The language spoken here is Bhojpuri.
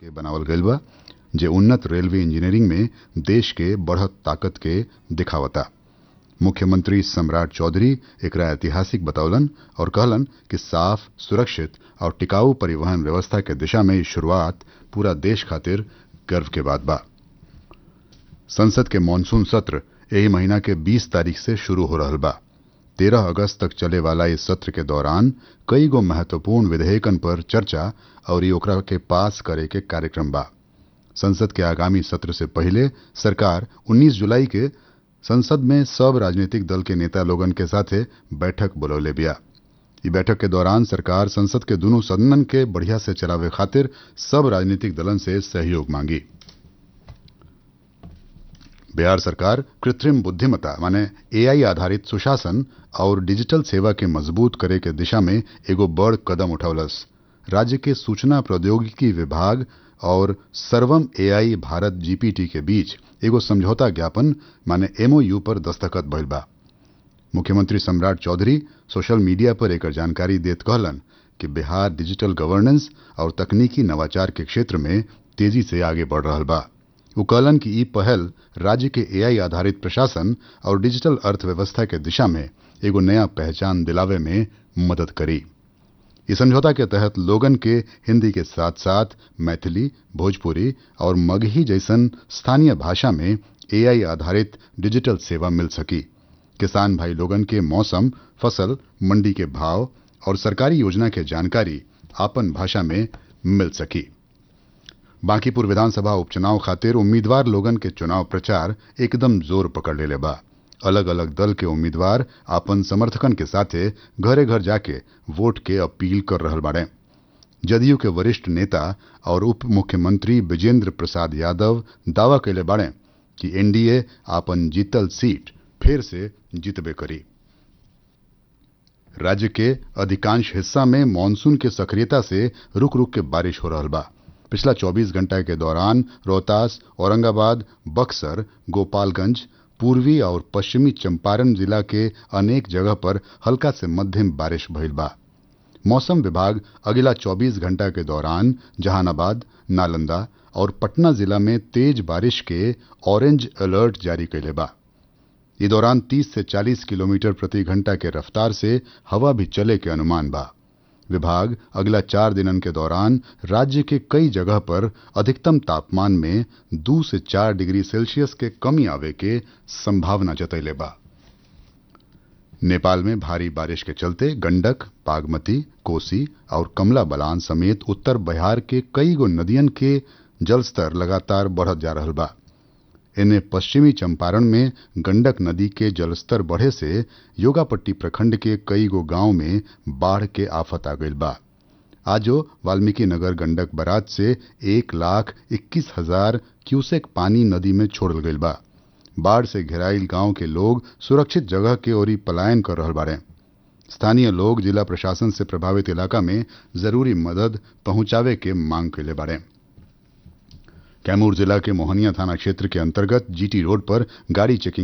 के बनावल गईल बा जे उन्नत रेलवे इंजीनियरिंग में देश के बढ़त ताकत के दिखावता मुख्यमंत्री सम्राट चौधरी एकरा ऐतिहासिक बतौलन और कहलन कि साफ सुरक्षित और टिकाऊ परिवहन व्यवस्था के दिशा में ई शुरुआत पूरा देश खातिर गर्व के बात बा संसद के मानसून सत्र यही महीना के 20 तारीख से शुरू हो रहल बा 13 अगस्त तक चले वाला इस सत्र के दौरान कई गो महत्वपूर्ण विधेयकन पर चर्चा और ई ओकरा के पास करे के कार्यक्रम बा संसद के आगामी सत्र से पहले सरकार 19 जुलाई के संसद में सब राजनीतिक दल के नेता लोगन के साथे बैठक बुलौले बिया ई बैठक के दौरान सरकार संसद के दोनों सदनन के बढ़िया से चलावे खातिर सब राजनीतिक दलन से सहयोग मांगी बिहार सरकार कृत्रिम बुद्धिमत्ता माने एआई आधारित सुशासन और डिजिटल सेवा के मजबूत करे के दिशा में एगो बड़ कदम उठौलस राज्य के सूचना प्रौद्योगिकी विभाग और सर्वम एआई भारत जीपीटी के बीच एगो समझौता ज्ञापन माने एमओयू पर दस्तखत भइल बा मुख्यमंत्री सम्राट चौधरी सोशल मीडिया पर एकर जानकारी देत कहलन कि बिहार डिजिटल गवर्नेंस और तकनीकी नवाचार के क्षेत्र में तेजी से आगे बढ़ रहल बा वो कहलन कि ई पहल राज्य के एआई आधारित प्रशासन और डिजिटल अर्थव्यवस्था के दिशा में एगो नया पहचान दिलावे में मदद करी इस समझौता के तहत लोगन के हिंदी के साथ साथ मैथिली भोजपुरी और मगही जैसन स्थानीय भाषा में एआई आधारित डिजिटल सेवा मिल सकी किसान भाई लोगन के मौसम फसल मंडी के भाव और सरकारी योजना के जानकारी आपन भाषा में मिल सकी बांकीपुर विधानसभा उपचुनाव खातिर उम्मीदवार लोगन के चुनाव प्रचार एकदम जोर पकड़ लेले बा अलग अलग दल के उम्मीदवार आपन समर्थकन के साथे घरे घर जाके वोट के अपील कर रहल बाड़े जदयू के वरिष्ठ नेता और उप मुख्यमंत्री विजेंद्र प्रसाद यादव दावा कैले बाड़े कि एनडीए आपन जीतल सीट फिर से जीतबे करी राज्य के अधिकांश हिस्सा में मानसून के सक्रियता से रुक रुक के बारिश हो रहल बा पिछला 24 घंटा के दौरान रोहतास औरंगाबाद बक्सर गोपालगंज पूर्वी और पश्चिमी चंपारण जिला के अनेक जगह पर हल्का से मध्यम बारिश भइल बा मौसम विभाग अगला 24 घंटा के दौरान जहानाबाद नालंदा और पटना जिला में तेज बारिश के ऑरेंज अलर्ट जारी कैले बा इस दौरान 30 से 40 किलोमीटर प्रति घंटा के रफ्तार से हवा भी चले के अनुमान बा विभाग अगला चार दिनन के दौरान राज्य के कई जगह पर अधिकतम तापमान में दो से चार डिग्री सेल्सियस के कमी आवे के संभावना जतैले बा नेपाल में भारी बारिश के चलते गंडक बागमती कोसी और कमला बलान समेत उत्तर बिहार के कई गो नदियन के जलस्तर लगातार बढ़त जा रहल बा इन्हें पश्चिमी चंपारण में गंडक नदी के जलस्तर बढ़े से योगापट्टी प्रखंड के कई गो गांव में बाढ़ के आफत आ गई बा आजो वाल्मीकि नगर गंडक बराज से एक लाख इक्कीस हजार क्यूसेक पानी नदी में छोड़ल गई बा बाढ़ से घेराइल गांव के लोग सुरक्षित जगह के ओरी पलायन कर रहल बाड़े स्थानीय लोग जिला प्रशासन से प्रभावित इलाका में जरूरी मदद पहुंचावे के मांग कैले बाड़े कैमूर जिला के मोहनिया थाना क्षेत्र के अंतर्गत जीटी रोड पर गाड़ी चेकिंग